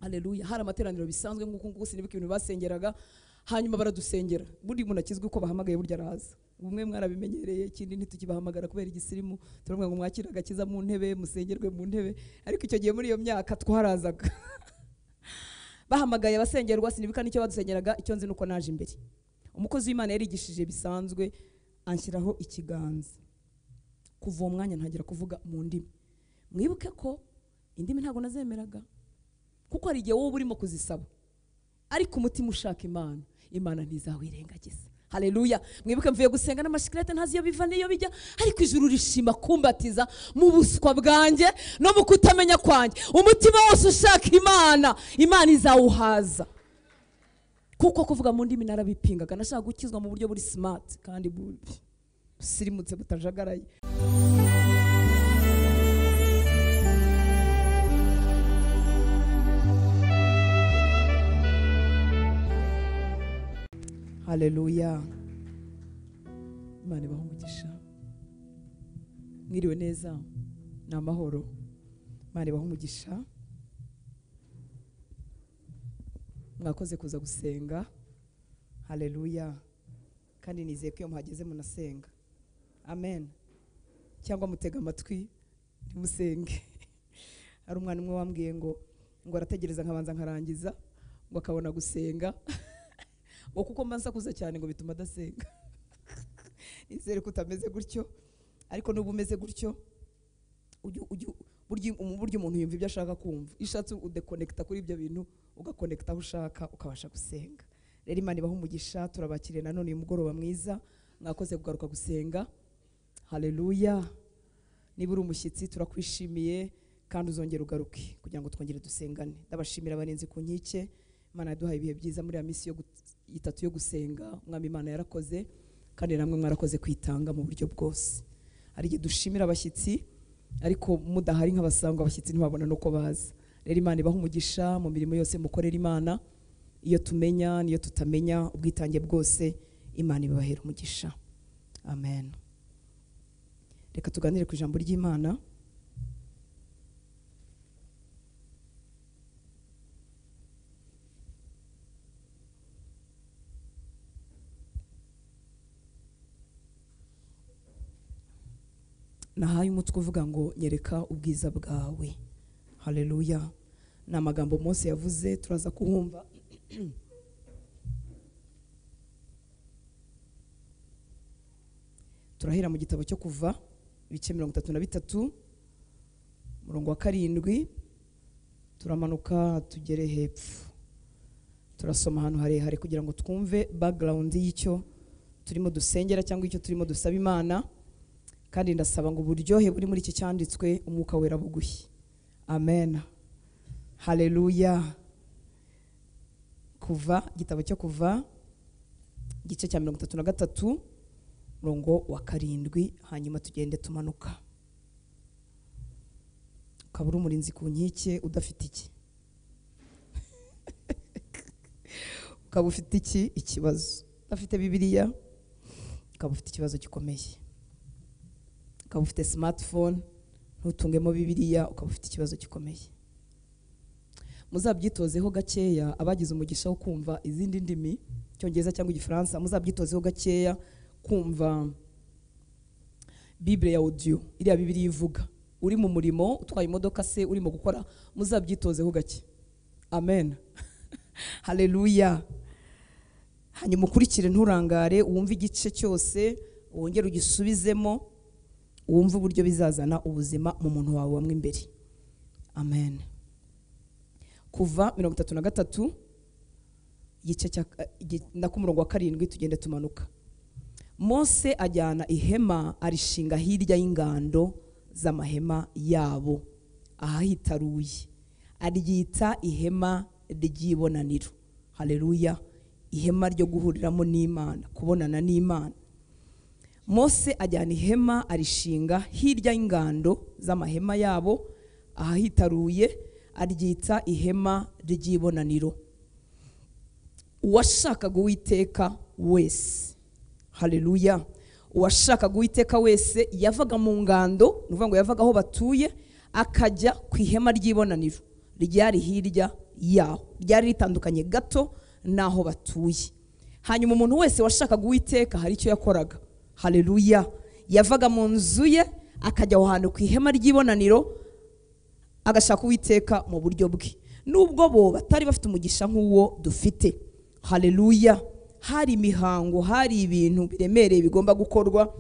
haleluya hari amateraniro bisanzwe nk'uko nguko sinibuka ibintu basengeraga hanyuma baradusengera buri muntu akizwi uko bahamagaye burya araza bumwe mwarabimenyereye ikindi ntitukibahamagara kubera igisirimu turavuga ngo mwakire agakiza mu ntebe musengerwe mu ntebe ariko icyo gihe muri iyo myaka twarazaga bahamagaye abasengerwa sinibuka nicyo badusengeraga icyo nzi nuko naje imbere umukozi w'imana yarigishije bisanzwe anshyiraho ikiganza kuva uwo mwanya ntangira kuvuga mu ndimi mwibuke ko indimi ntabwo nazemeraga kuko hari igihe wowe uba urimo kuzisaba ariko umutima ushaka imana imana ntizawirengagiza haleluya mwibuke mvuye gusenga n'amashikirete ntazi iyo biva n'iyo bijya ariko ijuru rishima kumbatiza mu buswa bwanjye no mu kutamenya kwanjye umutima wose ushaka imana imana izawuhaza kuko kuvuga mu ndimi narabipingaga nashaka gukizwa mu buryo buri simati kandi bu- busirimutse butajagaraye haleluya imana ibaha umugisha mwiriwe neza ni amahoro imana ibaha umugisha mwakoze kuza gusenga haleluya kandi nizeye ko iyo muhageze munasenga amen cyangwa mutega amatwi ntimusenge hari umwana umwe wambwiye ngo ngo arategereza nkabanza nkarangiza ngo akabona gusenga ngo kuko mba nsakuza cyane ngo bituma adasenga nizere ko utameze gutyo ariko nuba umeze gutyo ujye- ujye- burya um- burya umuntu yumva ibyo ashaka kumva iyo ushatse udekonekita kuri ibyo bintu ugakonekita aho ushaka ukabasha gusenga rero imana ibaha umugisha turabakiriye nanone uyu mugoroba mwiza mwakoze kugaruka gusenga haleluya niba uri umushyitsi turakwishimiye kandi uzongera ugaruke kugira ngo twongere dusengane ndabashimira abarinzi ku nkike imana yaduhaye ibihe byiza muri ya minsi yo gu- itatu yo gusenga umwami imana yarakoze kandi namwe mwarakoze kwitanga mu buryo bwose hari igihe dushimira abashyitsi ariko mudahari nk'abasangwa abashyitsi ntibabona nuko baza rero imana ibaha umugisha mu mirimo yose mukorera imana iyo tumenya n'iyo tutamenya ubwitange bwose imana ibabahera umugisha amen reka tuganire ku ijambo ry'imana nahaye umutwe uvuga ngo nyereka ubwiza bwawe haleluya ni amagambo mose yavuze turaza kuhumva turahera mu gitabo cyo kuva ibice mirongo itatu na bitatu umurongo wa karindwi turamanuka tugere hepfo turasoma ahantu harehare kugira ngo twumve background y'icyo turimo dusengera cyangwa icyo turimo dusaba imana kandi ndasaba ngo uburyohe buri muri iki cyanditswe umwuka wera buguhi amen haleluya kuva igitabo cyo kuva igice cya mirongo itatu na gatatu murongo wa karindwi hanyuma tugende tumanuka ukaba uri umurinzi ku nkike udafite iki ukaba ufite iki ikibazo udafite bibiliya ukaba ufite ikibazo gikomeye ukaba ufite smartphone ntutungemo bibiliya ukaba ufite ikibazo gikomeye muzabyitozeho gakeya abagize umugisha wo kumva izindi ndimi icyongereza cyangwa igifaransa muzabyitozeho gakeya kumva bibure ya audio iriya bibiliya ivuga uri mu murimo utwaye imodoka se urimo gukora muzabyitozeho gake amen haleluya hanyuma ukurikire nturangare wumve igice cyose wongere ugisubizemo wumve uburyo bizazana ubuzima mu muntu wawe wamwe imbere amen kuva mirongo itatu na gatatu igice cya igi- na ku murongo wa karindwi tugende tumanuka mose ajyana ihema arishinga hirya y'ingando z'amahema yabo ahahitaruye aryita ihema ry'ibonaniro haleluya ihema ryo guhuriramo n'imana kubonana n'imana mose ajyana ihema arishinga hirya y'ingando z'amahema yabo ahahitaruye aryita ihema ry'ibonaniro uwashakaga uwiteka wese haleluya uwashakaga uwiteka wese yavaga mu ngando ni ukuvuga ngo yavaga aho batuye akajya ku ihema ry'ibonaniro ryari hirya yaho ryari ritandukanye gato n'aho batuye hanyuma umuntu wese washakaga uwiteka hari icyo yakoraga hareruya yavaga mu nzu ye akajya aho hantu ku ihema ry'ibonaniro agashaka uwiteka mu buryo bwe nubwo bo batari bafite umugisha nk'uwo dufite hareruya hari imihango hari ibintu biremereye bigomba gukorwa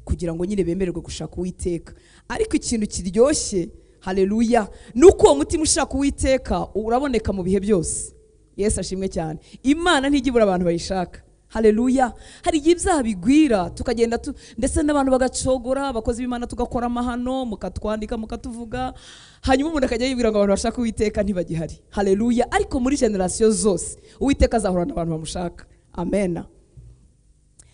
kugira ngo nyine bemererwe gushaka uwiteka ariko ikintu kiryoshye hareruya ni uko uwo mutima ushaka uwiteka uraboneka mu bihe byose yesu ashimwe cyane imana ntijya ibura abantu bayishaka hareruya hari igihe ibyaha bigwira tukagenda tu ndetse n'abantu bagacogora abakozi b'imana tugakora amahano mukatwandika mukatuvuga hanyuma umuntu akajya yibwira ngo abantu bashaka uwiteka ntibagihari hareruya ariko muri generasiyo zose uwiteka azahorana abantu bamushaka amena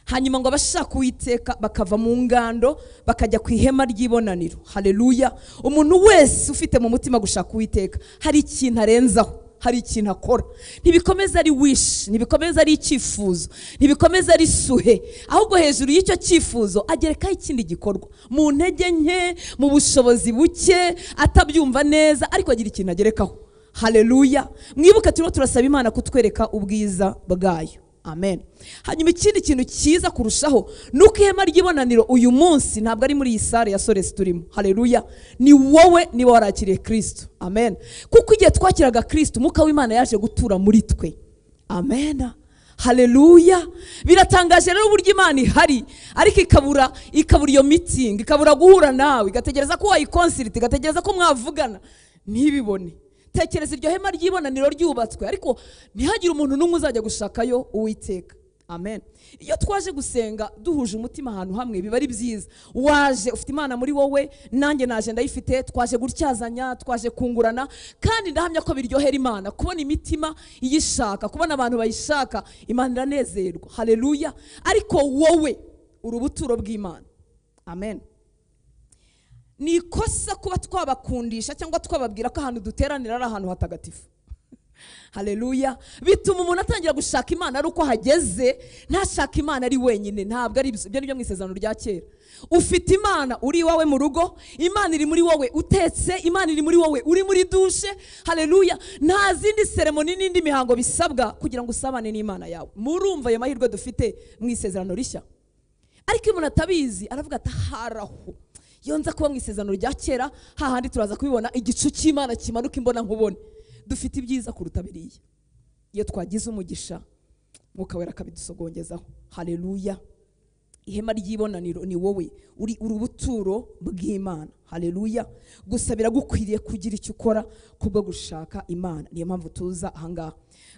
hanyuma ngo abashaka uwiteka bakava mu ngando bakajya ku ihema ry'ibonaniro hareruya umuntu wese ufite mu mutima gushaka uwiteka hari ikintu arenzaho hari ikintu akora ntibikomeza ari wishi ntibikomeza ari icyifuzo ntibikomeza ari suhe ahubwo hejuru y'icyo cyifuzo agerekaho ikindi gikorwa mu ntege nke mu bushobozi buke atabyumva neza ariko agira ikintu agerekaho hareruya mwibuke turimo turasaba imana kutwereka ubwiza bwayo amen hanyuma ikindi kintu cyiza kurushaho ni uko ihema ry'ibonaniro uyu munsi ntabwo ari muri iyi sare ya soresi turimo hareruya ni wowe niba warakiriye kirisito amen kuko igihe twakiraga kirisito umwuka w'imana yaje gutura muri twe amen hareruya biratangaje rero uburyo imana ihari ariko ikabura ikabura iyo mitingi ikabura guhura nawe igategereza ko wayikonsirita igategereza ko mwavugana ntibibone tekereza iryo hema ry'ibonaniro ryubatswe ariko ntihagire umuntu n'umwe uzajya gushakayo uwiteka amen iyo twaje gusenga duhuje umutima ahantu hamwe biba ari byiza waje ufite imana muri wowe nanjye naje ndayifite twaje gutyazanya twaje kungurana kandi ndahamya ko biryohera imana kubona imitima iyishaka kubona abantu bayishaka imana iranezerwa hareruya ariko wowe uri ubuturo bw'imana amen ni ikosa kuba twabakundisha cyangwa twababwira ko ahantu duteranira ari ahantu hatagatifu hareruya bituma umuntu atangira gushaka imana ari uko ahageze ntashaka imana ari wenyine ntabwo ari ibyo ngibyo mu isezerano rya kera ufite imana uri iwawe mu rugo imana iri muri wowe utetse imana iri muri wowe uri muri dushe hareruya nta zindi seremoni n'indi mihango bisabwa kugira ngo usabane n'imana yawe murumva ayo mahirwe dufite mu isezerano rishya ariko iyo umuntu atabizi aravuga ati haraho iyo nza kuba mu isezerano rya kera hahandi turaza kubibona igicu cy'imana kimanuka imbona nkubone dufite ibyiza kuruta biriya iyo twagize umugisha mwuka wera akabidusogongezaho hareruya ihema ry'ibonaniro ni wowe uri urubuturo bw'imana hareruya gusa biragukwiriye kugira icyo ukora kubwo gushaka imana niyo mpamvu tuza ahangaha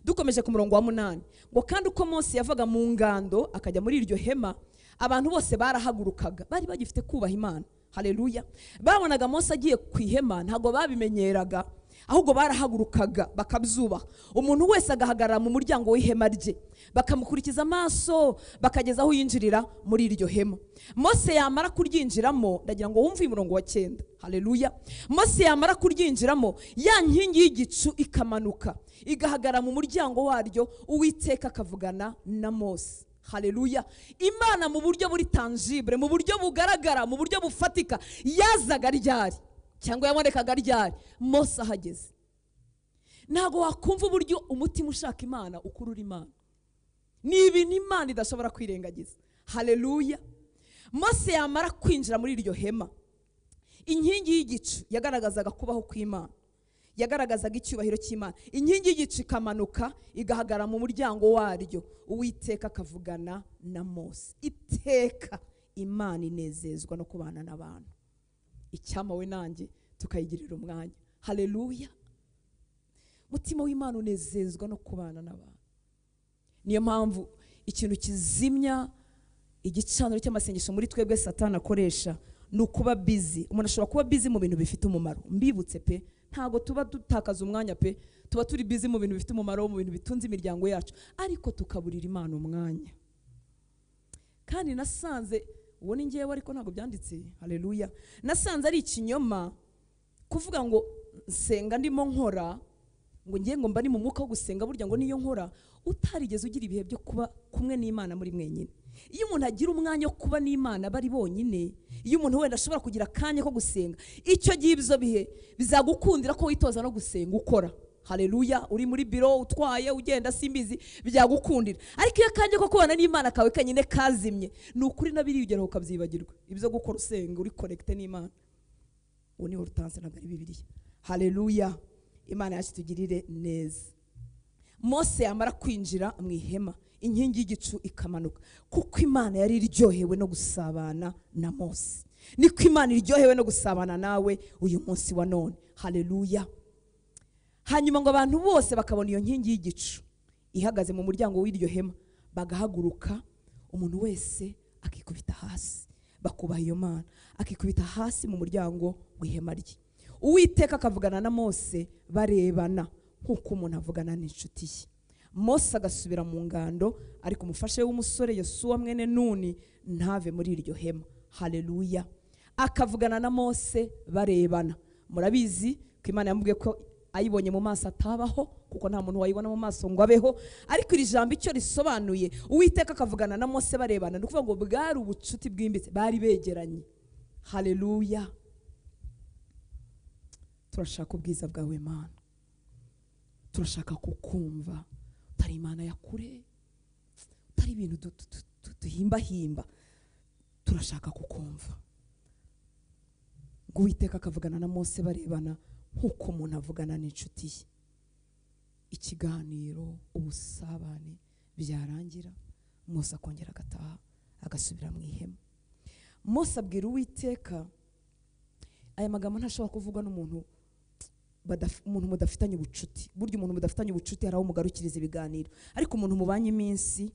dukomeje ku murongo wa munani ngo kandi uko munsi yavaga mu ngando akajya muri iryo hema abantu bose barahagurukaga bari bagifite kubaha imana hareruya babonaga munsi agiye ku ihema ntabwo babimenyeraga ahubwo barahagurukaga bakabyubaha umuntu wese agahagarara mu muryango w'ihema rye bakamukurikiza amaso bakageza aho yinjirira muri iryo hema mose yamara kuryinjiramo ndagira ngo wumve umurongo wa cyenda hareruya mose yamara kuryinjiramo ya nkingi y'igicu ikamanuka igahagarara mu muryango waryo uwiteka akavugana na mose hareruya imana mu buryo buri tanjibure mu buryo bugaragara mu buryo bufatika yazaga ryari cyangwa yabonekaga ryari mose ahageze ntabwo wakumva uburyo umutima ushaka imana ukurura imana ni ibintu imana idashobora kwirengagiza hareruya mose yamara kwinjira muri iryo hema inkingi y'igicu yagaragazaga kubaho kw'imana yagaragazaga icyubahiro cy'imana inkingi y'igicu ikamanuka igahagarara mu muryango waryo uwiteka akavugana na mose iteka imana inezezwa no kubana n'abantu icyama we nanjye tukayigirira umwanya hareruya mutima w'imana unezezwa no kubana n'abantu niyo mpamvu ikintu kizimya igicaniro cy'amasengesho muri twebwe satana akoresha ni ukuba bizi umuntu ashobora kuba bizi mu bintu bifite umumaro mbibutse pe ntabwo tuba dutakaza umwanya pe tuba turi bizi mu bintu bifite umumaro mu bintu bitunze imiryango yacu ariko tukaburira imana umwanya kandi nasanze uwo ni ngewe ariko ntabwo byanditse hareruya nasanze ari ikinyoma kuvuga ngo nsenga ndimo nkora ngo ngiye ngo mba ni mu mwuka wo gusenga burya ngo niyo nkora utarigeze ugira ibihe byo kuba kumwe n'imana muri mwenyine iyo umuntu agira umwanya wo kuba n'imana bari bonyine iyo umuntu wenda ashobora kugira akanya ko gusenga icyo gihe ibyo bihe bizagukundira ko witoza no gusenga ukora hareruya uri muri biro utwaye ugenda simbizi byagukundira ariko iyo akange ko kubana n'imana kawe kanyine kazimye ni ukuri n'abirigeraho ukabyibagirwa ibyo gukora usenga uri korekite n'imana ubu ni urutanse ntabwo ari bibiriya hareruya imana yacu itugirire neza mose yamara kwinjira mu ihema inkingi y'igicu ikamanuka kuko imana yari iryohewe no gusabana na mose niko imana iryohewe no gusabana nawe uyu munsi wa none hareruya hanyuma ngo abantu bose bakabona iyo nkingi y'igicu ihagaze mu muryango w'iryo hema bagahaguruka umuntu wese akikubita hasi bakubaha iyo mana akikubita hasi mu muryango w'ihema rye uwiteka akavugana na mose barebana nk'uko umuntu avugana n'inshuti ye mose agasubira mu ngando ariko umufashe w'umusore yosuwa mwene nuni ntave muri iryo hema hareruya akavugana na mose barebana murabizi ko imana yamubwiye ko ayibonye mu maso atabaho kuko nta muntu wayibona mu maso ngo abeho ariko iri jambo icyo risobanuye uwiteka akavugana na mose barebana ni ukuvuga ngo bwari ubucuti bwimbitse bari begeranye hareruya turashaka ubwiza bwawe mana turashaka kukumva utari imana ya kure utari ibintu du- du- du- du- duhimbahimba turashaka kukumva ngo uwiteka akavugana na mose barebana nk'uko umuntu avugana n'inshuti ye ikiganiro ubusabane byarangira mose akongera agataha agasubira mu ihema mose abwira uwiteka aya magambo ntashobora kuvugwa n'umuntu badaf- umuntu mudafitanye ubucuti burya umuntu mudafitanye ubucuti hari aho mugarukiriza ibiganiro ariko umuntu mubanye iminsi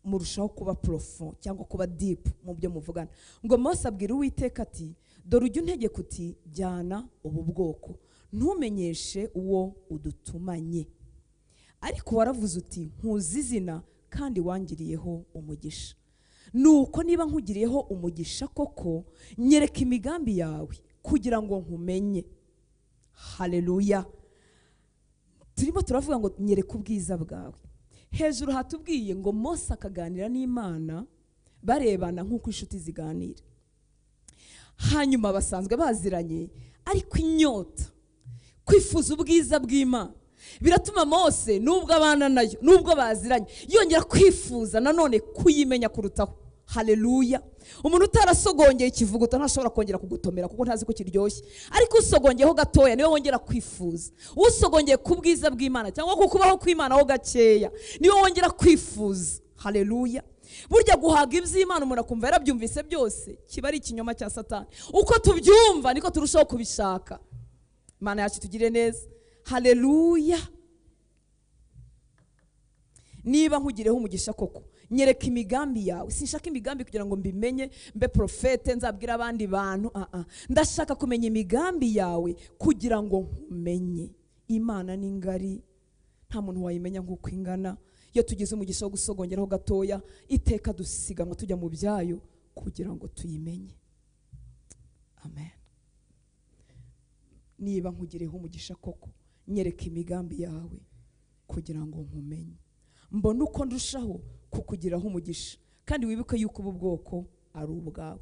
murushaho kuba porofo cyangwa kuba dipu mu byo muvugana ngo mose abwira uwiteka ati dore ujya untegeka uti jyana ubu bwoko ntumenyeshe uwo udutumanye ariko waravuze uti nkuzi izina kandi wangiriyeho umugisha nuko niba nkugiriyeho umugisha koko nyereka imigambi yawe kugira ngo nkumenye hareruya turimo turavuga ngo nyereka ubwiza bwawe hejuru hatubwiye ngo mose akaganira n'imana barebana nk'uko inshuti ziganira hanyuma basanzwe baziranye ariko inyota kwifuza ubwiza bw'imana biratuma mose nubwo abana nayo nubwo baziranye yongera kwifuza nanone kuyimenya kurutaho hareruya umuntu utarasogongeye ikivuguto ntashobora kongera kugutomera kuko ntazi ko kiryoshye ariko usogongeyeho gatoya niwe wongera kwifuza usogongeye ku bwiza bw'imana cyangwa ku kubaho kw'imana ho gakeya niwe wongera kwifuza hareruya burya guhaga iby'imana umuntu akumva yarabyumvise byose kiba ari ikinyoma cya satani uko tubyumva niko turushaho kubishaka imana yacu tugire neza hareruya niba nkugireho umugisha koko nyereka imigambi yawe sinshaka imigambi kugira ngo mbimenye mbe porofete nzabwire abandi bantu ah, ah. ndashaka kumenya imigambi yawe kugira ngo nkumenye imana ni ngari nta muntu wayimenya nk'uko ingana iyo tugize umugisha wo gusogongeraho gatoya iteka dusiganwa tujya mu byayo kugira ngo tuyimenye amen niba nkugireho umugisha koko nyereka imigambi yawe kugira ngo nkumenye mbone uko ndushaho kukugiraho umugisha kandi wibuke yuko ubu bwoko ari ubwawe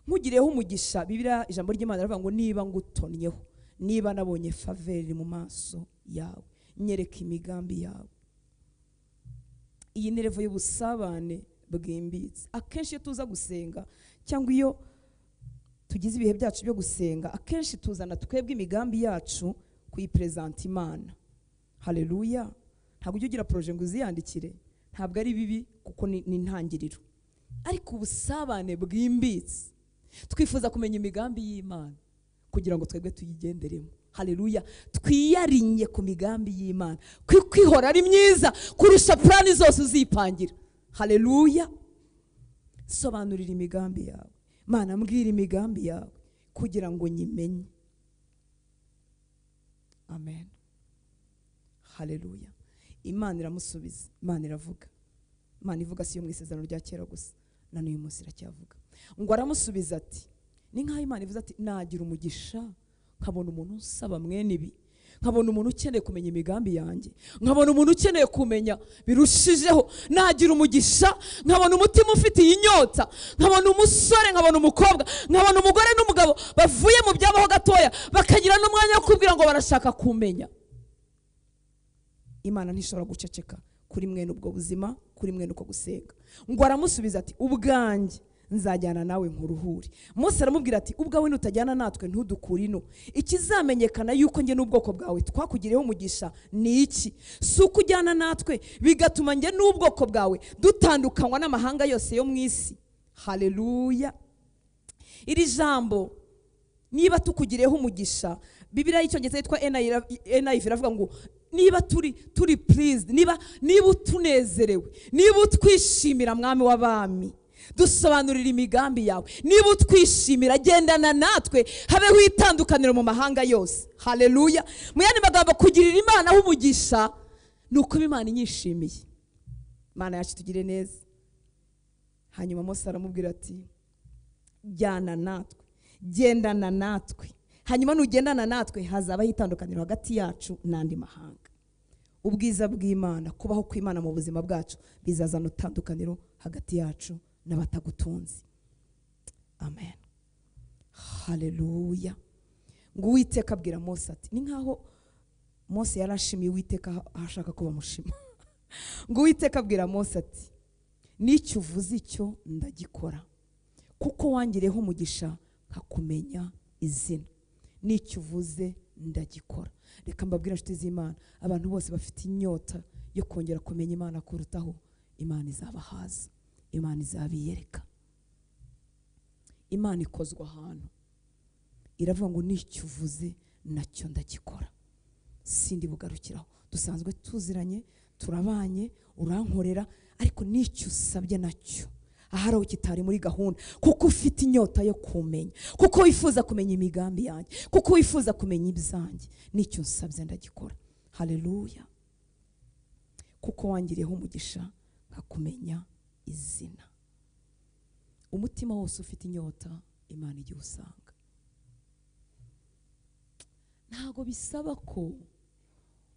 nkugireho umugisha bibiriya ijambo ry'imana riravuga ngo niba ngutonnyeho niba nabonye faveri mu maso yawe nyereka imigambi yawe iyi ni revo y'ubusabane bwimbitse akenshi iyo tuza gusenga cyangwa iyo tugize ibihe byacu byo gusenga akenshi tuzana twebwe imigambi yacu kuyiperezanta imana hareruya ntabwo ujya ugira poroje ngo uziyandikire ntabwo ari bibi kuko ni ni intangiriro ariko ubusabane bwimbitse twifuza kumenya imigambi y'imana kugira ngo twebwe tuyigenderemo hareruya twiyarinye ku migambi y'imana kuko ihora ari myiza kurusha purani zose uzipangira hareruya sobanurira imigambi yawe mana mbwira imigambi yawe kugira ngo nyimenye amen hareruya imana iramusubiza imana iravuga imana ivuga si yo mu isezerano rya kera gusa na n'uyu munsi iracyavuga ngo aramusubiza ati ni nk'aho imana ivuze ati nagira umugisha nkabona umuntu unsaba mwene ibi nkabona umuntu ukeneye kumenya imigambi yanjye nkabona umuntu ukeneye kumenya birushijeho nagira umugisha nkabona umutima ufite iyi nyota nkabona umusore nkabona umukobwa nkabona umugore n'umugabo bavuye mu byabaho gatoya bakagira n'umwanya wo kubwira ngo barashaka kumenya imana ntishobora guceceka kuri mwe n'ubwo buzima kuri mwe n'uko gusenga ngo aramusubiza ati ubwanjye nzajyana nawe nkuruhure Mose aramubwira ati ubwawe nutajyana natwe ntudukure ino ikizamenyekana yuko njye n'ubwoko bwawe twakugiriyeho umugisha ni iki si uko ujyana natwe bigatuma njye n'ubwoko bwawe dutandukanywa n'amahanga yose yo mu isi hareruya iri jambo niba tukugireho umugisha bibiriya y'icyongereza yitwa enayivi iravuga ngo niba turi turi purizi niba niba utunezerewe niba utwishimira mwami w'abami dusobanurira imigambi yawe niba utwishimira gendana natwe habeho itandukaniro mu mahanga yose hareruya mu yandi magambo kugirira imana umugisha ni uko imana inyishimiye imana yacu tugire neza hanyuma mose aramubwira ati jyana natwe gendana natwe hanyuma nugendana natwe hazabaho itandukaniro hagati yacu n'andi mahanga ubwiza bw'imana kubaho kw'imana mu buzima bwacu bizazana itandukaniro hagati yacu n'abatagutunze amen hareruya ngo uwiteka abwira mose ati ni nk'aho mose yari ashimiye uwiteka aho ashaka ko bamushima ngo uwiteka abwira mose ati n'icyo uvuze icyo ndagikora kuko wangireho umugisha nkakumenya izina n'icyo uvuze ndagikora reka mbabwire inshuti z'imana abantu bose bafite inyota yo kongera kumenya imana kurutaho imana izabahaza imana izabiyereka imana ikozwa ahantu iravuga ngo n'icyo uvuze nacyo ndagikora sindi bugarukiraho dusanzwe tuziranye turabanye urankorera ariko n'icyo usabye nacyo ahari aho kitari muri gahunda kuko ufite inyota yo kumenya kuko wifuza kumenya imigambi yanjye kuko wifuza kumenya ibyanjye n'icyo nsabye ndagikora hareruya kuko wangiriyeho umugisha nkakumenya izina umutima wose ufite inyota imana igihe usanga ntabwo bisaba ko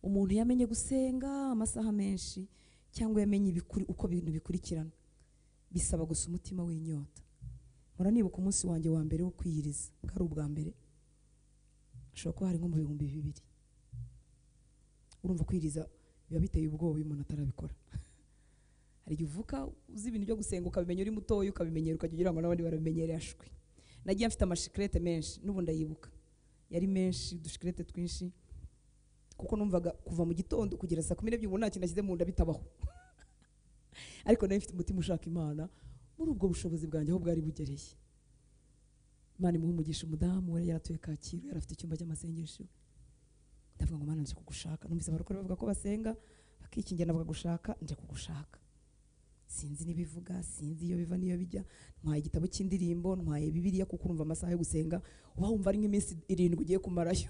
umuntu yamenye gusenga amasaha menshi cyangwa yamenye ibikuri- uko ibintu bikurikirana bisaba gusa umutima w'inyota mpora nibuka umunsi wanjye wa mbere wo kwiyiriza bwari ubwa mbere ashobora kuba hari nko mu bihumbi bibiri urumva kwiyiriza biba biteye ubwoba iyo umuntu atarabikora hari igihe uvuka uzi ibintu byo gusenga ukabimenya uri mutoya ukabimenyera ukajya ugira ngo n'abandi barabimenyereye ashwi nagiye mfite amashikarete menshi n'ubu ndayibuka yari menshi udushikarete twinshi kuko numvaga kuva mu gitondo kugera saa kumi n'ebyiri ubu nta kintu nashyize mu nda bitabaho ariko nari mfite umutima ushaka imana muri ubwo bushobozi bwanjye aho bwari bugereye imana imuha umugisha umudamu yari yaratuye kacyiru yari afite icyumba cy'amasengesho ndavuga ngo mana nje kugushaka numvise abarokore bavuga ko basenga bakikingira navuga gushaka nje kugushaka sinzi n'ibivuga sinzi iyo biva n'iyo bijya ntwaye igitabo cy'indirimbo ntwaye bibiriya kuko urumva amasaha yo gusenga uba wumva ari nk'iminsi irindwi ugiye kumarayo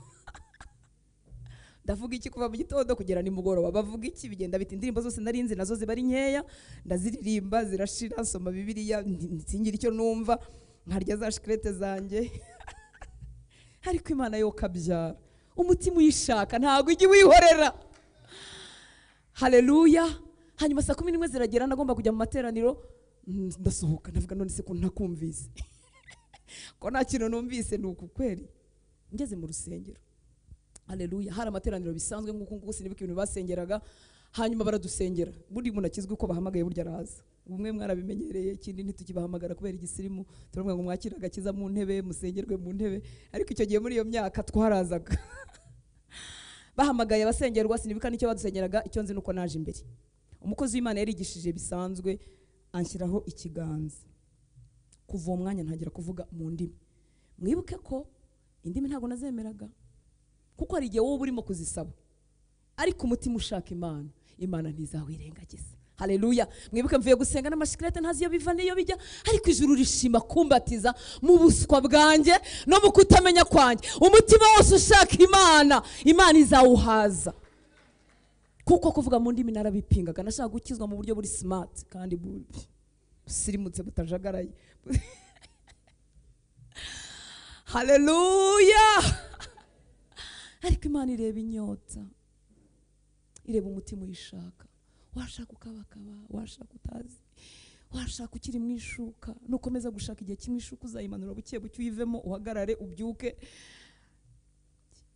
ndavuga iki kuva mu gitondo kugera nimugoroba bavuga iki bigenda biti indirimbo zose narinzi nazo ziba ari nkeya ndaziririmba zirashira nsoma bibiriya nti- singire icyo numva nkarya za shikarete zanjye ariko imana yo kabyara umutima uyishaka ntabwo ujya uwihorera hareruya hanyuma saa kumi n'imwe ziragera nagomba kujya mu materaniro mm, ndasohoka ndavuga none se ko ntakumvise ko nta kintu numvise ni uku kweri ngeze mu rusengero hareruya hari amateraniro bisanzwe nk'uku nguku sinibuka ibintu basengeraga hanyuma baradusengera buri muntu akizwi ko bahamagaye burya araza bumwe mwarabimenyereye ikindi ntitukibahamagara kubera igisirimu turavuga ngo mwakire agakiza mu ntebe musengerwe mu ntebe ariko icyo gihe muri iyo myaka twarazaga bahamagaye abasengerwa sinibuka nicyo badusengeraga icyo nzi nuko naje imbere umukozi w'imana yarigishije bisanzwe anshyiraho ikiganza kuva uwo mwanya ntangira kuvuga mu ndimi mwibuke ko indimi ntabwo nazemeraga kuko hari igihe wowe uba urimo kuzisaba ariko umutima ushaka imana imana ntizawirengagiza hareruya mwibuke mvuye gusenga n'amashikarete ntazi iyo biva n'iyo bijya ariko ijuru rishima kumbatiza mu buswa bwanjye no mu kutamenya kwanjye umutima wose ushaka imana imana izawuhaza kuko kuvuga mu ndimi narabipingaga nashaka gukizwa mu buryo buri simati kandi bu- busirimutse butajagaraye hareruya ariko imana ireba inyota ireba umutima uyishaka washaka ukabakaba washaka utazi washaka ukiri mu ishuka nukomeza gushaka igihe kimwe ishuka uzayimanura buke buke uyivemo uhagarare ubyuke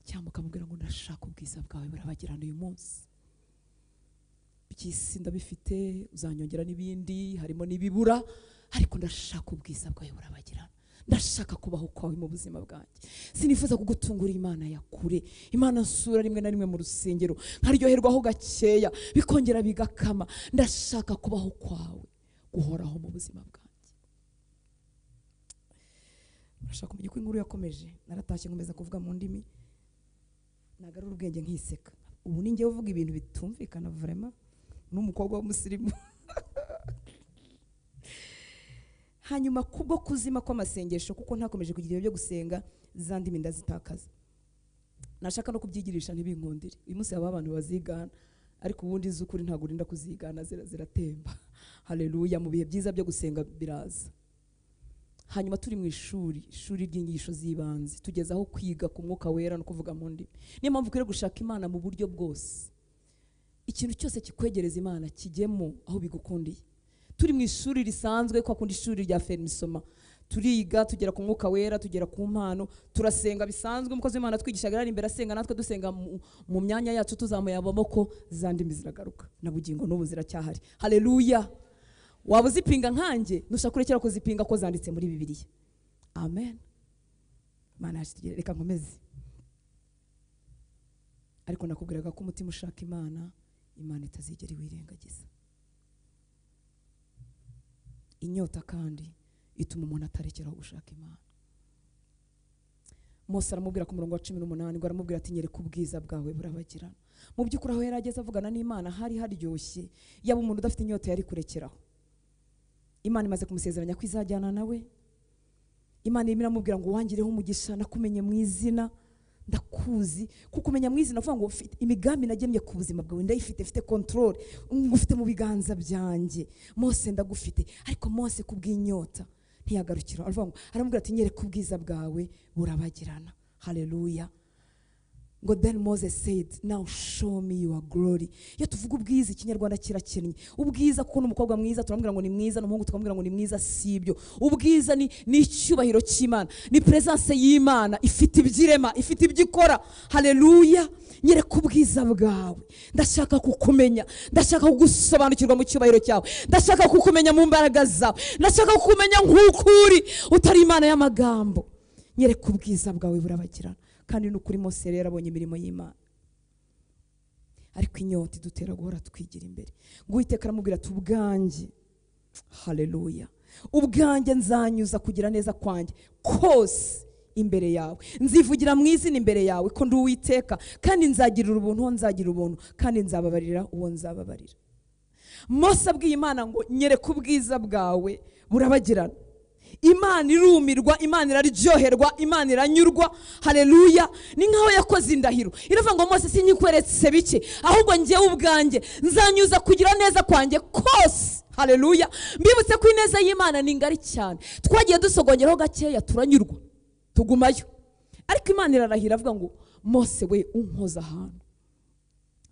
cyangwa ukamubwira ngo ndashaka ubwiza bwawe burabagirana uyu munsi by'isi ndabifite uzanyongera n'ibindi harimo n'ibibura ariko ndashaka ubwiza bwawe burabagirana ndashaka kubaho kwawe mu buzima bwanjye sinifuza kugutungura imana ya kure imana nsura rimwe na rimwe mu rusengero nkaryoherwaho gakeya bikongera bigakama ndashaka kubaho kwawe guhoraho mu buzima bwanjye urashaka kumenya uko inkuru yakomeje naratashye nkomeza kuvuga mu ndimi nagarura ubwenge nkiseka ubu ni njyewe uvuga ibintu bitumvikana vurema n'umukobwa w'umusirimu hanyuma kubwo kuzima kw'amasengesho kuko ntakomeje kugira ibihe byo gusenga za ndimi ndazitakaza nashaka no kubyigirisha ntibinkundire uyu munsi haba abantu bazigana ariko ubundi z'ukuri ntabwo urinda kuzigana zira- ziratemba hareruya mu bihe byiza byo gusenga biraza hanyuma turi mu ishuri ishuri ry'inyigisho z'ibanze tugeze aho kwiga ku mwuka wera no kuvuga mu ndimi niyo mpamvu ukwiriye gushaka imana mu buryo bwose ikintu cyose kikwegereza imana kijyemo aho bigukundiye turi mu ishuri risanzwe kwa kundi ishuri rya fermisoma turiga tugera ku mwuka wera tugera ku mpano turasenga bisanzwe umukozi w'imana atwigishaga ari imbere asenga natwe dusenga mu- mu myanya yacu tuzamuye amaboko za ndimi ziragaruka na bugingo n'ubu ziracyahari hareruya waba uzipinga nkanjye nushaka kurekera kuzipinga ko zanditse muri bibiliya amen mana yacu tugira- reka nkomeze ariko nakubwiraga ko umutima ushaka imana imana itazigera iwirengagiza inyota kandi ituma umuntu atarekeraho gushaka imana mose aramubwira ku murongo wa cumi n'umunani ngo aramubwira ati nyereka ubwiza bwawe burabagirana mu by'ukuri aho yari ageze avugana n'imana hari haryoshye yaba umuntu udafite inyota yari kurekeraho imana imaze kumusezeranya ko izajyana nawe imana irimo iramubwira ngo wangireho umugisha nakumenye mu izina ndakuzi kukumenya mu izina avuga ngo "Ufite imigambi nagemye ku buzima bwawe ndayifite mfite control ngufite mu biganza byanjye mose ndagufite ariko mose kubw'inyota ntiyagarukira aravuga ngo aramubwira ati nyereka ubwiza bwawe burabagirana haleluya ngo then moses said now show me your glory iyo tuvuga ubwiza ikinyarwanda kirakennye ubwiza kuko n'umukobwa mwiza turamubwira ngo ni mwiza n'umuhungu tukamubwira ngo ni mwiza si ibyo ubwiza ni, ni icyubahiro cy'imana ni presence y'imana ifite ibyirema ifite ibyo ikora haleluya nyereka ubwiza bwawe ndashaka kukumenya ndashaka kugusobanukirwa mu cyubahiro cyawe ndashaka kukumenya mu mbaraga zawe ndashaka kukumenya nk'uko uri utari imana y'amagambo nyereka ubwiza bwawe burabagirana kandi ni ukuri mose rero abonye imirimo y'imana ariko inyota idutera guhora twigira imbere ngo uwiteka aramubwira ati ubwanjye haleluya ubwanjye nzanyuza kugira neza kwanjye kose imbere yawe nzivugira mu izina imbere yawe ko ndi uwiteka kandi nzagirira ubuntu uwo nzagira ubuntu kandi nzababarira uwo nzababarira mose abwiye imana ngo nyereka ubwiza bwawe burabagirana imana irumirwa imana iraryoherwa imana iranyurwa hareruya ni nk'aho yakoze indahiro iravuga ngo mose sinyikweretse bike ahubwo njyewe ubwanjye nzanyuza kugira neza kwanjye kose hareruya mbibutse ko ineza y'imana ni ngari cyane twagiye dusogongeraho gakeya turanyurwa tugumayo ariko imana irarahira avuga ngo mose we unkoza ahantu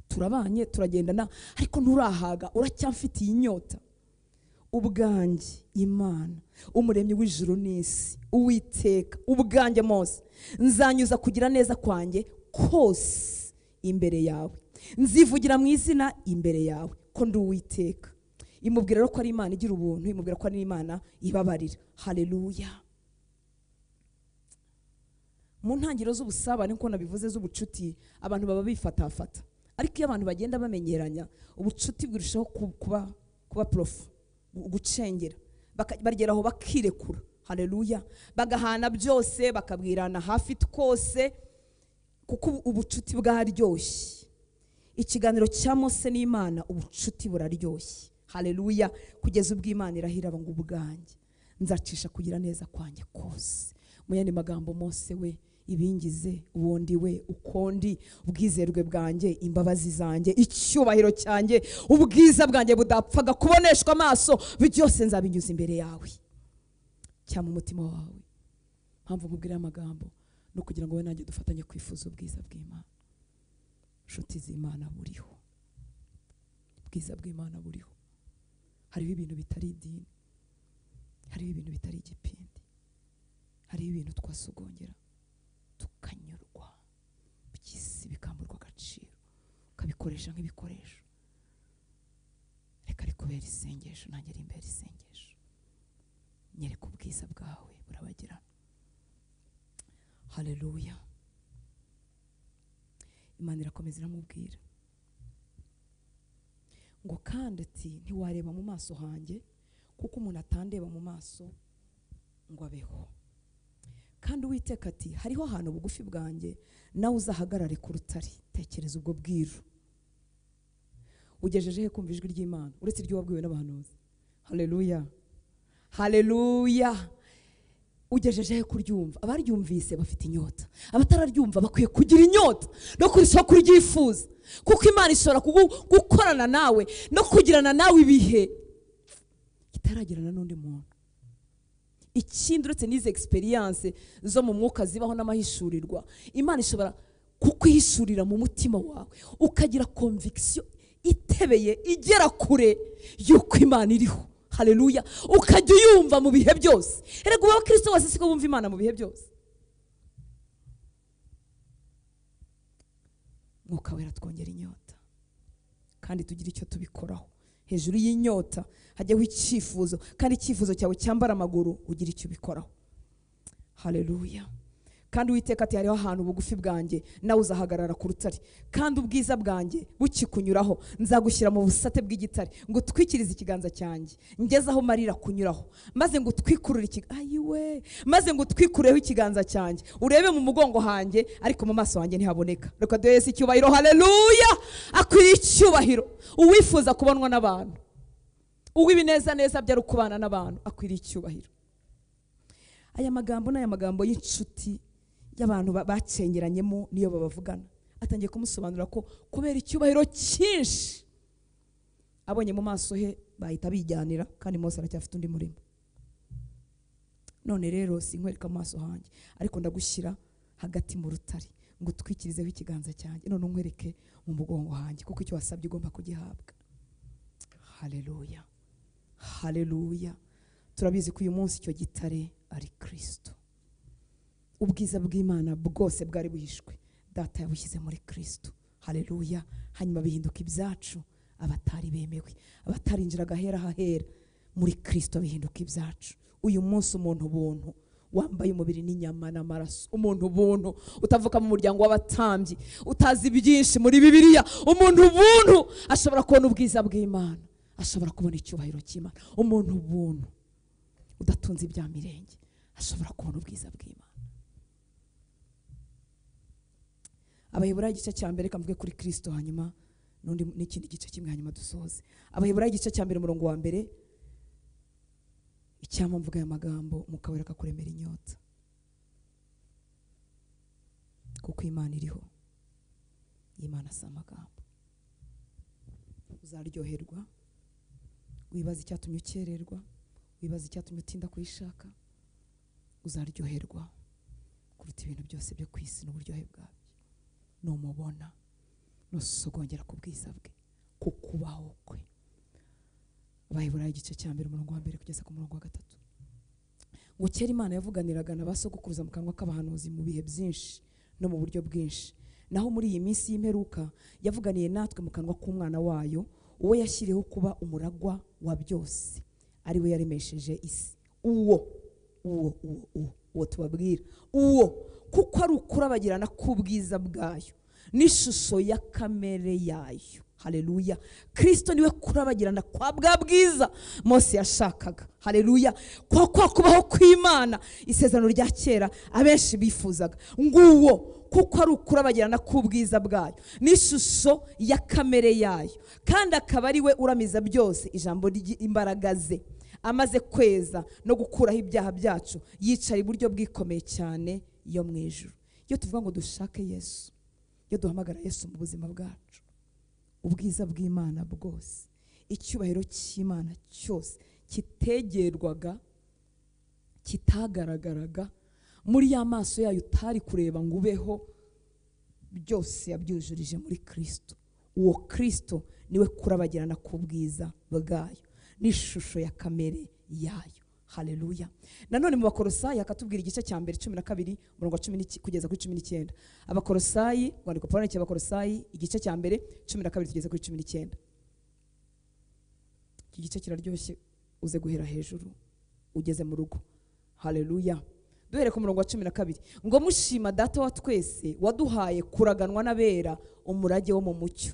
turabanye turagendana ariko nturahaga uracyamfitiye inyota ubwanjye imana umuremyi w'ijuru n'isi uwiteka ubwanjye mose nzanyuza kugira neza kwanjye kose imbere yawe nzivugira mu izina imbere yawe ko ndi uwiteka imubwira rero ko ari imana igira ubuntu imubwira ko ari imana ibabarira hareruya mu ntangiriro z'ubusabane nk'uko nabivuze z'ubucuti abantu baba bifatafata ariko iyo abantu bagenda bamenyeranya ubucuti burushaho ku- kuba kuba porofu gu- gucengera Baka- bageraho bakirekura hareruya bagahana byose bakabwirana hafi twose kuko ubu- ubucuti bwaryoshye ikiganiro cya mose n'imana ubucuti buraryoshye hareruya kugeza ubwo imana irahira ngo ubwanjye nzacisha kugira neza kwanjye kose mu yandi magambo mose we ibingize ubundi we ukundi ubwizerwe bwanjye imbabazi zanjye icyubahiro cyanjye ubwiza bwanjye budapfaga kuboneshwa amaso byose nzabinyuza imbere yawe cyangwa umutima wawe mpamvu nkubwira aya magambo no kugira ngo wowe nanjye dufatanye kwifuza ubwiza bw'imana inshuti z'imana buriho ubwiza bw'imana buriho hariho ibintu bitari idini hariho ibintu bitari igipindi hariho ibintu twasogongera tukanyurwa by'isi bikamburwa agaciro ukabikoresha nk'ibikoresho kubera isengesho nanjye iri imbere isengesho nyereka ubwiza bwawe burabagirana hareruya imana irakomeza iramubwira ngo kandi ati ntiwareba mu maso hanjye kuko umuntu atandeba mu maso ngo abeho kandi uwiteka ati hariho ahantu bugufi bwanjye nawe uzahagarare ku rutare tekereza ubwo bwiru ugejeje he kumva ijwi ry'imana uretse iryo wabwiwe n'abahanuzi hareruya hareruya ugejeje he kuryumva abaryumvise bafite inyota abatararyumva bakwiye kugira inyota no kurushaho kuryifuza kuko imana ishobora kugu- gukorana nawe no kugirana nawe ibihe itaragirana n'undi muntu ikindi uretse n'izi egisperiyanse zo mu mwuka zibaho n'amahishurirwa imana ishobora kukwihishurira mu mutima wawe ukagira konvikisiyo itebeye igera kure y'uko imana iriho hareruya ukajya uyumva mu bihe byose erega ubu abakristo bose siko bumva imana mu bihe byose mwuka wera twongera inyota kandi tugira icyo tubikoraho hejuru y'inyota hajyaho icyifuzo kandi icyifuzo cyawe cyambara amaguru ugira icyo ubikoraho hareruya kandi uwiteka ati hariho ahantu bugufi bwanjye nawe uzahagarara ku rutare kandi ubwiza bwanjye bukikunyuraho nzagushyira mu busate bw'igitare ngo utwikirize ikiganza cyanjye ngeze aho marira kunyuraho maze ngo utwikurure ikiganza ayiwe maze ngo utwikureho ikiganza cyanjye urebe mu mugongo hanjye ariko mu maso hanjye ntihaboneka reka duhe Yesu icyubahiro hareruya akwiriye icyubahiro uwifuza kubonwa n'abantu uw'ibinezaneza byari ukubana n'abantu akwiriye icyubahiro aya magambo ni aya magambo y'inshuti y'abantu ba- bacengeranyemo niyo babavugana atangiye kumusobanurira ko kubera icyubahiro cyinshi abonye mu maso he bahita bijyanira kandi Mose aracyafite undi murimo none rero sinkwereka amaso hanjye ariko ndagushyira hagati mu rutare ngo utwikirizeho ikiganza cyanjye none unkwereke mu mugongo hanjye kuko icyo wasabye ugomba kugihabwa hareruya hareruya turabizi ko uyu munsi icyo gitare ari kirisito ubwiza bw'imana bwose bwari buhishwe data yabushyize muri kirisito hareruya hanyuma bihinduka ibyacu abatari bemewe abatarinjira agahera hahera muri kirisito bihinduka ibyacu uyu munsi umuntu ubuntu wambaye umubiri n'inyama n'amaraso umuntu ubuntu utavuka mu muryango w'abatambyi utazi byinshi muri bibiliya umuntu ubuntu ashobora kubona ubwiza bw'imana ashobora kubona icyubahiro cy'imana umuntu ubuntu udatunze ibya mirenge ashobora kubona ubwiza bw'imana abaheburayo igice cya mbere kamvuge kuri kirisito hanyuma n'undi n'ikindi gice kimwe hanyuma dusoze abaheburayo igice cya mbere umurongo wa mbere icyampa mvuga aya magambo mukabura kakuremera inyota kuko imana iriho imana si amagambo uzaryoherwa wibaza icyatumye ukererwa wibaza icyatumye utinda kuyishaka uzaryoherwa kuruta ibintu byose byo ku isi n'uburyohe bwabyo numubona nusogongera ku bwiza bwe ku kubaho kwe abaheburayo igice cya mbere umurongo wa mbere kugeza ku murongo wa gatatu ngo kera imana yavuganiraga na ba sogokuruza mu kanwa k'abahanuzi mu bihe byinshi no mu buryo bwinshi naho muri iyi minsi y'imperuka yavuganiye natwe mu kanwa k'umwana wayo uwo yashyiriweho kuba umuragwa wa byose ari we yaremesheje isi uwo uwo uwo uwo uwo tubabwira uwo kuko ari ukurabagirana k'ubwiza bwayo n'ishusho ya kamere yayo hareruya kirisito niwe kurabagirana kwa bwa bwiza mose yashakaga hareruya kwa kwa kubaho kw'imana isezerano rya kera abenshi bifuzaga nguwo kuko ari ukurabagirana k'ubwiza bwayo n'ishusho ya kamere yayo kandi akaba ari we uramiza byose ijambo ry'imbaraga ze amaze kweza no gukuraho ibyaha byacu yicara iburyo bwikomeye cyane yo mu ijuru iyo tuvuga ngo dushake yesu iyo duhamagara yesu mu buzima bwacu ubwiza bw'imana bwose icyubahiro cy'imana cyose kitegerwaga kitagaragaraga muri ya maso yayo utari kureba ngo ubeho byose yabyujurije muri kirisito uwo kirisito niwe kurabagirana k'ubwiza bwayo n'ishusho ya kamere yayo hareruya nanone mu bakorosayi akatubwira igice cya mbere cumi na kabiri umurongo wa cumi n'iki- kugeza kuri cumi n'icyenda abakorosayi rwandiko pawulo yandikiye abakorosayi igice cya mbere cumi na kabiri kugeza kuri cumi n'icyenda iki gice kiraryoshye uze guhera hejuru ugeze mu rugo hareruya duhere ku murongo wa cumi na kabiri ngo mushima data wa twese waduhaye kuraganwa n'abera umurage wo mu mucyo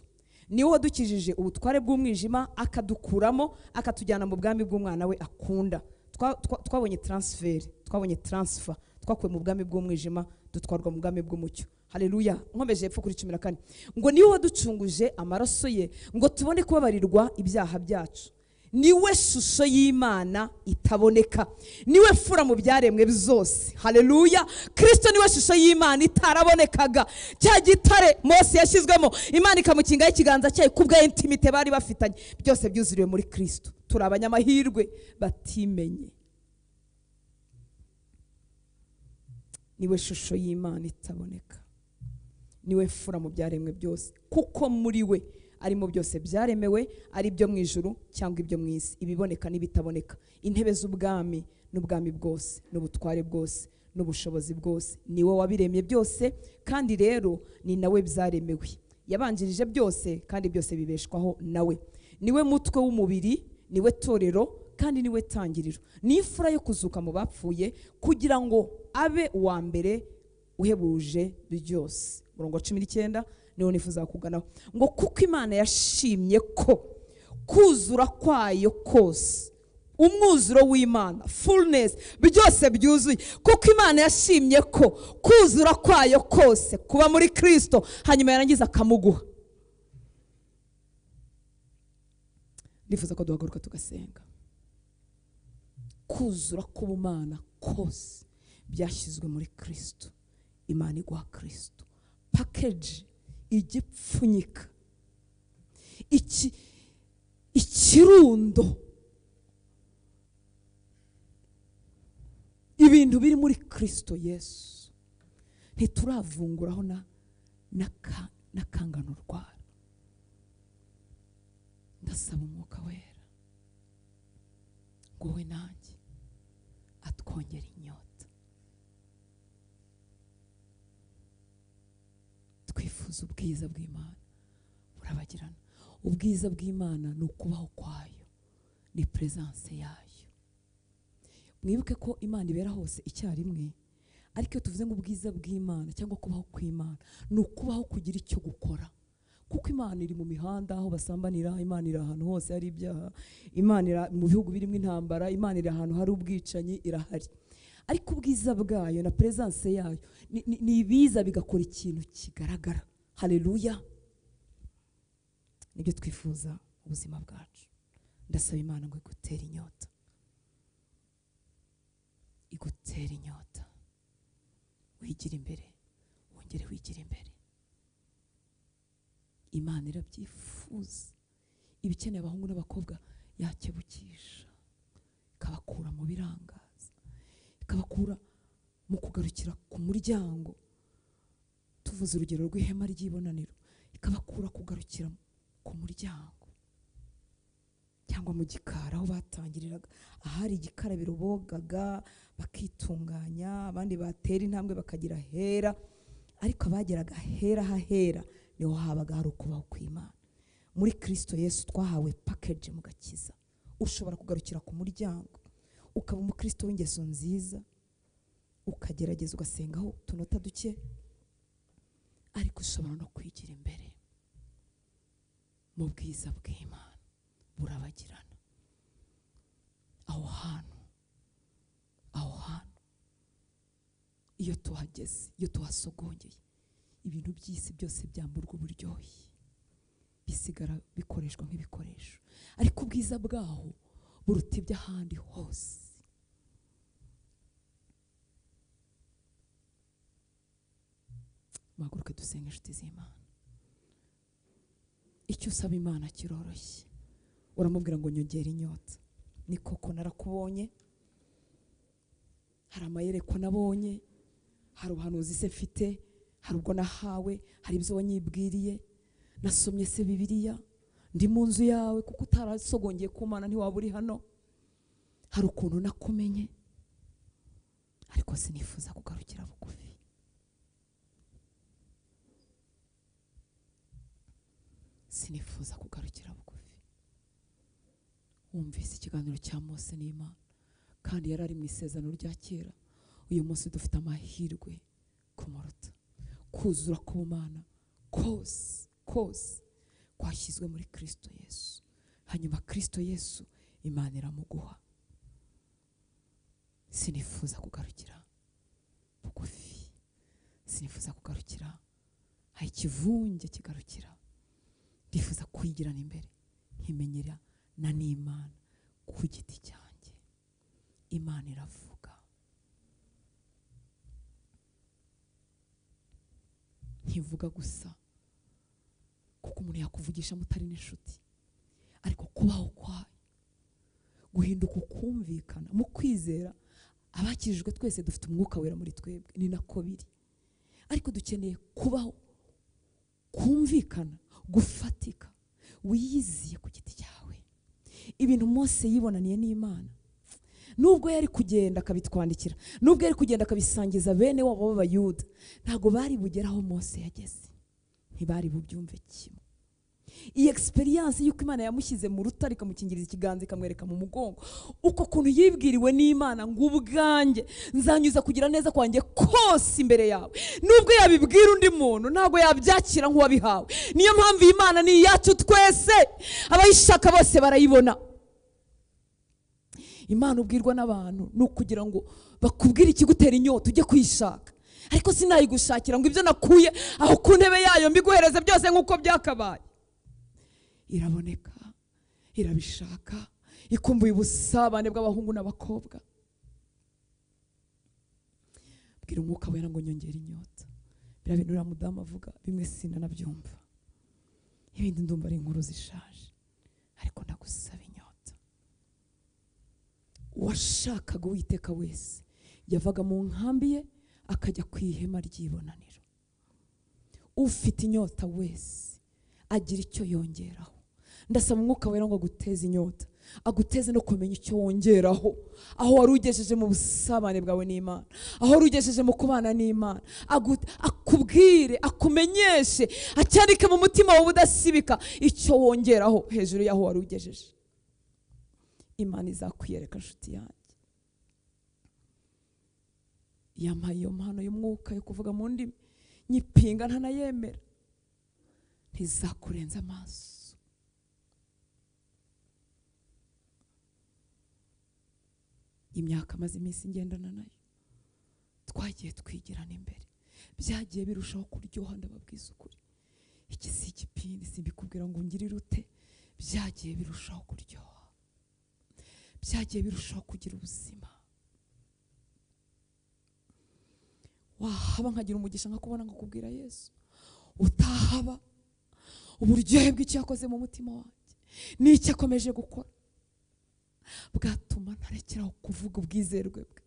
niwe wadukijije ubutware bw'umwijima akadukuramo akatujyana mu bwami bw'umwana we akunda Twa- twa- twabonye taransiferi twabonye taransifa twakuwe mu bwami bw'umwijima dutwarwa mu bwami bw'umucyo hareruya nkomeje hepfo kuri cumi na kane ngo niwe waducunguje amaraso ye ngo tubone kubabarirwa ibyaha byacu niwe shusho y'imana itaboneka niwe fura mu byaremwe byose hareruya kirisito niwe shusho y'imana itarabonekaga cya gitare mose yashyizwemo imana ikamukingaho ikiganza cyayo ku bwa intimite bari bafitanye byose byuzuriwe muri kirisito turi abanyamahirwe batimenye niwe shusho y'imana itaboneka niwe fura mu byaremwe byose kuko muri we arimo byose byaremewe ari ibyo mu ijuru cyangwa ibyo mu isi ibiboneka n'ibitaboneka intebe z'ubwami n'ubwami bwose n'ubutware bwose n'ubushobozi bwose ni wowe wabiremye byose kandi rero ni nawe byaremewe yabanjirije byose kandi byose bibeshwaho nawe niwe mutwe w'umubiri niwe torero kandi niwe tangiriro ni imfura yo kuzuka mu bapfuye kugira ngo abe uwa mbere uhebuje byose murongo wa cumi n'icyenda niwo nifuza kuganaho ngo kuko imana yashimye ko kuzura kwayo kose umwuzuro w'imana fullness byose byuzuye kuko imana yashimye ko kuzura kwayo kose kuba muri kirisito hanyuma yarangiza akamuguha ndifuza ko duhaguruka tugasenga kuzura k'ubumana kose byashyizwe muri kirisito imana iguha kirisito pakeji igipfunyika iki ikirundo ibintu biri muri kirisito yesu ntituravunguraho na n'aka- n'akangano rwara ndasaba umwuka wera ngo we nanjye atwongere inyota twifuza ubwiza bw'imana burabagirana ubwiza bw'imana ni ukubaho kwayo ni peresanse yayo mwibuke ko imana ibera hose icyarimwe ariko iyo tuvuze ngo ubwiza bw'imana cyangwa kubaho kw'imana ni ukubaho kugira icyo gukora kuko imana iri mu mihanda aho basambanira imana iri ahantu hose hari ibyaha imana iri mu bihugu birimo intambara imana iri ahantu hari ubwicanyi irahari ariko ubwiza bwayo na peresanse yayo ni- ni- ni ibiza bigakora ikintu kigaragara hareruya nibyo twifuza mu buzima bwacu ndasaba imana ngo igutere inyota igutera inyota wigira imbere wongere wigire imbere imana irabyifuza ibikeneye abahungu n'abakobwa yakebukisha ikabakura mu birangaza ikabakura mu kugarukira ku muryango tuvuze urugero rw'ihema ry'ibonaniro ikabakura kugarukira ku muryango cyangwa mu gikari aho batangiriraga ahari igikarabiro bogaga bakitunganya abandi batera intambwe bakagira hera ariko abageraga hera hahera niho habaga hari ukubaho kw'imana muri kirisito yesu twahawe pakeji mu gakiza ushobora kugarukira ku muryango ukaba umukristo w'ingeso nziza ukagerageza ugasengaho utunota duke ariko ushobora no kwigira imbere mu bwiza bw'imana burabagirana aho hantu aho hantu iyo tuhageze iyo tuhasogongeye ibintu by'isi byose byamburwa uburyohe bisigara bikoreshwa nk'ibikoresho ariko ubwiza bwaho buruta iby'ahandi hose muhaguruke dusenga inshuti z'imana icyo usaba imana kiroroshye uramubwira ngo nyongere inyota ni koko narakubonye hari amayerekwa nabonye hari ubuhanuzi se mfite hari ubwo nahawe hari ibyo wanyibwiriye nasomye se bibiliya ndi mu nzu yawe kuko utarasogongeye ku mana ntiwaba uri hano hari ukuntu nakumenye ariko sinifuza kugarukira bugufi sinifuza kugarukira bugufi wumvise ikiganiro cya mose n'imana kandi yari ari mu isezerano rya kera uyu munsi dufite amahirwe kumuruta kuzura k'ubumana kose kose kwashyizwe muri kirisito yesu hanyuma kirisito yesu imana iramuguha sinifuza kugarukira bugufi sinifuza kugarukira hari ikivunge kigarukira ndifuza kwigirana imbere nkimenyera na n'imana ku giti cyanjye imana iravuga ntivuga gusa kuko umuntu yakuvugisha mutari n'inshuti ariko kubaho kwayo guhinduka ukumvikana mu kwizera abakijijwe twese dufite umwuka wera muri twebwe ni nako biri ariko dukeneye kubaho kumvikana gufatika wiyiziye ku giti cyawe ibintu mose yibonaniye n'imana nubwo yari kugenda akabitwandikira nubwo yari kugenda akabisangiza bene wabo b'abayuda ntabwo bari bugere aho mose yageze ntibari bubyumve kimwe iyi egisperiyanse y'uko imana yamushyize mu rutare ikamukingiriza ikiganza ikamwereka mu mugongo uko kuntu yibwiriwe n'imana ngo ubwanjye nzanyuza kugira neza kwanjye kose imbere yawe nubwo yabibwira undi muntu ntabwo yabyakira nk'uwabihawe niyo mpamvu iyi mana ni iyacu twese abayishaka bose barayibona imana ubwirwa n'abantu ni ukugira ngo bakubwire ikigutera inyota ujye kuyishaka ariko sinayigushakira ngo ibyo nakuye aho ku ntebe yayo mbiguhereze byose nk'uko byakabaye iraboneka irabishaka ikumbuye ubusabane bw'abahungu n'abakobwa bwira umwuka wera ngo nyongere inyota biriya bintu uriya mudamu avuga bimwe sinanabyumva ibindi ndumva ari inkuru zishaje ariko ndagusaba inyota uwashakaga uwiteka wese yavaga mu nkambi ye akajya ku ihema ry'ibonaniro ufite inyota wese agira icyo yongeraho ndasaba umwuka wera ngo aguteze inyota aguteze no kumenya icyo wongeraho aho wari ugejeje mu busabane bwawe n'imana aho wari ugejeje mu kubana n'imana agu- akubwire akumenyeshe acyandike mu mutima wawe udasibika icyo wongeraho hejuru y'aho wari ugejeje imana izakwiyereka nshuti yanjye yampaye iyo mpano y'umwuka yo kuvuga mu ndimi nyipinga ntanayemera ntizakurenza amaso imyaka amaze iminsi ngendana nayo twagiye twigirana imbere byagiye birushaho kuryoha ndababwiza ukuri iki si igipindi simbikubwira ngo ngirire ute byagiye birushaho kuryoha byagiye birushaho kugira ubuzima wahaba nkagira umugisha nkakubona nkakubwira yesu utahaba uburyohe bw'icyo yakoze mu mutima wanjye n'icyo akomeje gukora bwatuma ntarekeraho kuvuga ubwizerwe bwe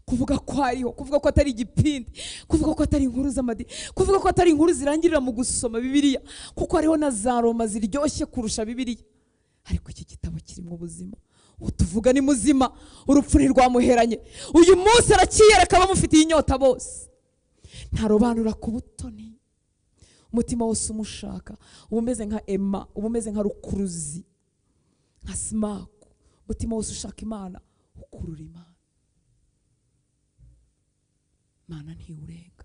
kuvuga ko ariho kuvuga ko atari igipindi kuvuga ko atari inkuru z'amadini kuvuga ko atari inkuru zirangirira mu gusoma bibiliya kuko hariho na za roma ziryoshye kurusha bibiliya ariko iki gitabo kirimo ubuzima utuvuga ni muzima urupfu ntirwamuheranye uyu munsi arakiyereka abamufitiye inyota bose ntarobanura ku butoni umutima wose umushaka uba umeze nka ema uba umeze nka rukuruzi nka simaku umutima wose ushaka imana ukurura imana imana ntiwurenga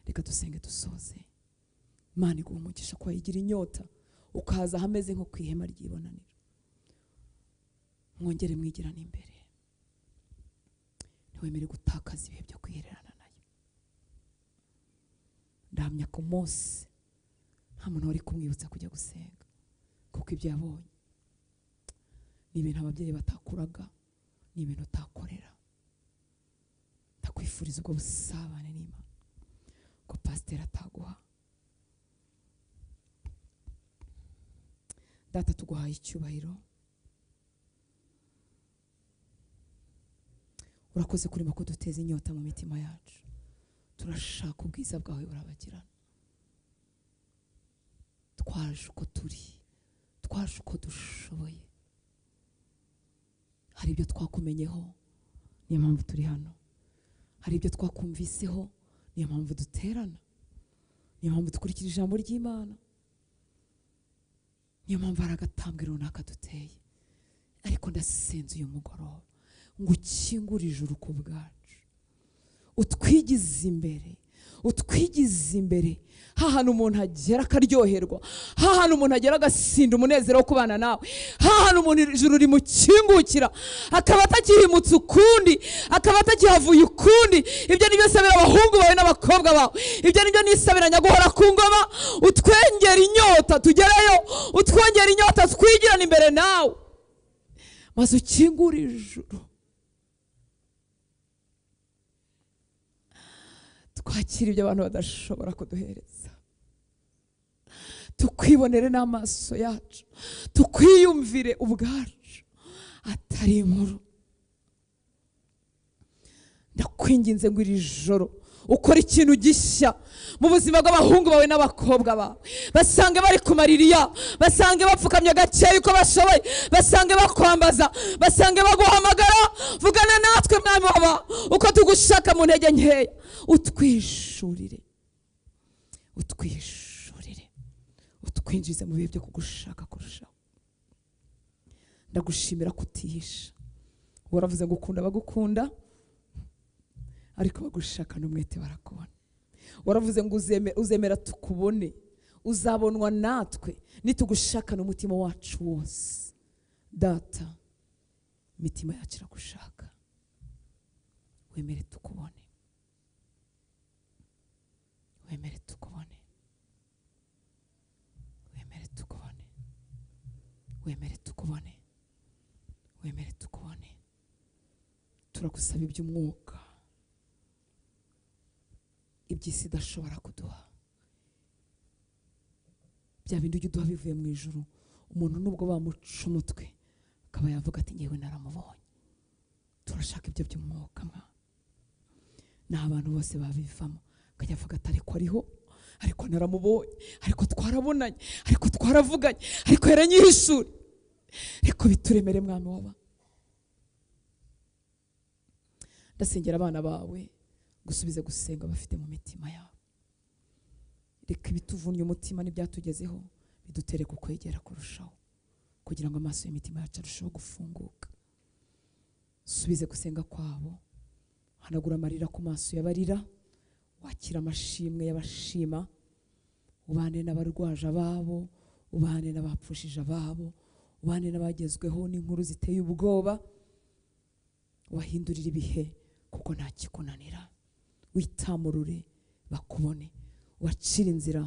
reka dusenge dusoze imana iguha umugisha ko wayigira inyota ukaza ahameze nko ku ihema ry'ibonaniro mwongere mwigirane imbere ntiwemere gutakaza ibihe byo kwihererana nayo ndahamya ku munsi nta muntu wari kumwibutsa kujya gusenga kuko ibyo yabonye ni ibintu ababyeyi batakuraga ni ibintu utakorera ndakwifuriza ubwo busabane n'imana ko pasiteri ataguha data tuguhaye icyubahiro urakoze kurema ko duteza inyota mu mitima yacu turashaka ubwiza bwawe burabagirana twaje uko turi twaje uko dushoboye hari ibyo twakumenyeho niyo mpamvu turi hano hari ibyo twakumviseho niyo mpamvu duterana niyo mpamvu dukurikira ijambo ry'imana niyo mpamvu hari agatambwe runaka duteye ariko ndasenze uyu mugoroba ngo ukingure ijuru ku bwacu utwigize imbere utwigize imbere hantu umuntu agera akaryoherwa hantu umuntu agera agasinda umunezero wo kubana nawe hantu umuntu ijuru rimukingukira akaba atakihimutse ukundi akaba atakihavuye ukundi ibyo ni byo sabira abahungu bawe n'abakobwa bawe ibyo ni byo nisabira nyaguhora ku ngoma utwengera inyota tugereyo utwongera inyota twigirane imbere nawe maze ukingure ijuru twakira ibyo abantu badashobora kuduhereza tukwibonere n'amaso yacu tukwiyumvire ubwacu atari inkuru ndakwinginze ngo iri joro ukora ikintu gishya mu buzima bw'abahungu bawe n'abakobwa bawe basange bari ku maririya basange bapfukamye gakeya uko bashoboye basange bakwambaza basange baguhamagara vugana natwe mwami waba uko tugushaka mu ntege nkeya utwishurire utwishurire utwinjize mu bihe byo kugushaka kurushaho ndagushimira kutihisha waravuze ngo ukunda abagukunda ariko bagushaka n'umwete barakubona waravuze ngo uzeme- uzemera tukubone uzabonwa natwe nitugushakana umutima wacu wose data imitima yacu iragushaka wemere tukubone wemere tukubone wemere tukubone wemere tukubone wemere tukubone turagusaba iby'umwuka iby'isi idashobora kuduha bya bindi ujya uduha bivuye mu ijoro umuntu nubwo bamuca umutwe akaba yavuga ati ngewe naramubonye turashaka ibyo by'umwuka mwa ni abantu bose babivamo akajya avuga ati ariko ariho ariko naramubonye ariko twarabonanye ariko twaravuganye ariko yaranyihishure ariko bituremere mwami waba ndasengera abana bawe gusubiza gusenga bafite mu mitima yabo reka ibituvunnye umutima n'ibyatugezeho bidutere ku kwegera kurushaho kugira ngo amaso y'imitima yacu arusheho gufunguka subize gusenga kwabo hanagura amarira ku maso y'abarira wakira amashimwe y'abashima ubane n'abarwaje ababo ubane n'abapfushije ababo ubane n'abagezweho n'inkuru ziteye ubwoba wahindurira ibihe kuko nta kikunanira witamurure bakubone wacira inzira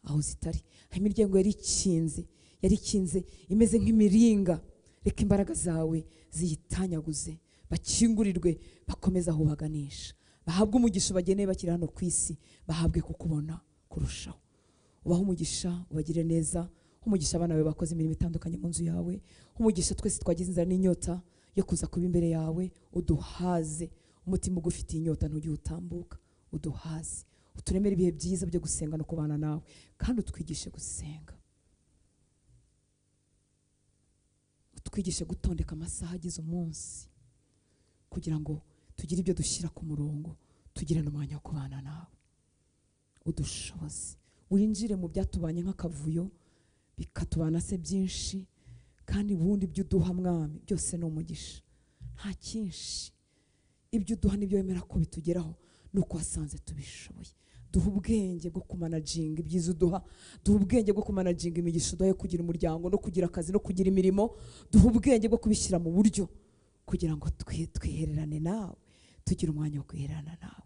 aho zitari hari imiryango yari ikinze yari ikinze imeze nk'imiringa reka imbaraga zawe ziyitanyaguze bakingurirwe bakomeze aho baganisha bahabwe umugisha bageneye bakiri hano ku isi bahabwe kukubona kurushaho ubahe umugisha ubagire neza umugisha abana bawe bakoze imirimo itandukanye mu nzu yawe umugisha twese twagize inzara n'inyota yo kuza kuba imbere yawe uduhaze umutima ugufitiye inyota ntujye utambuka uduhaze uturemere ibihe byiza byo gusenga no kubana nawe kandi utwigishe gusenga utwigishe gutondeka amasaha agize umunsi kugira ngo tugire ibyo dushyira ku murongo tugire n'umwanya wo kubana nawe udushoboze winjire mu byatubanye nk'akavuyo bikatubana se byinshi kandi ubundi ibyo uduha mwami byose ni umugisha nta cyinshi ibyo uduha nibyo wemera ko bitugeraho ni uko wasanze tubishoboye duha ubwenge bwo kumanaginga ibyiza uduha duha ubwenge bwo kumanaginga imigisha uduha yo kugira umuryango no kugira akazi no kugira imirimo duha ubwenge bwo kubishyira mu buryo kugira ngo twi- twihererane nawe tugire umwanya wo kwihererana nawe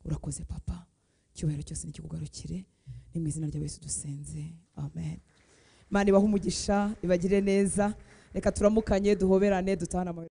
urakoze papa icyubahiro cyose nikikugarukire ni mu izina rya yesu dusenze amen imana ibahe umugisha ibagire neza reka turamukanye duhoberane dutahane amahoro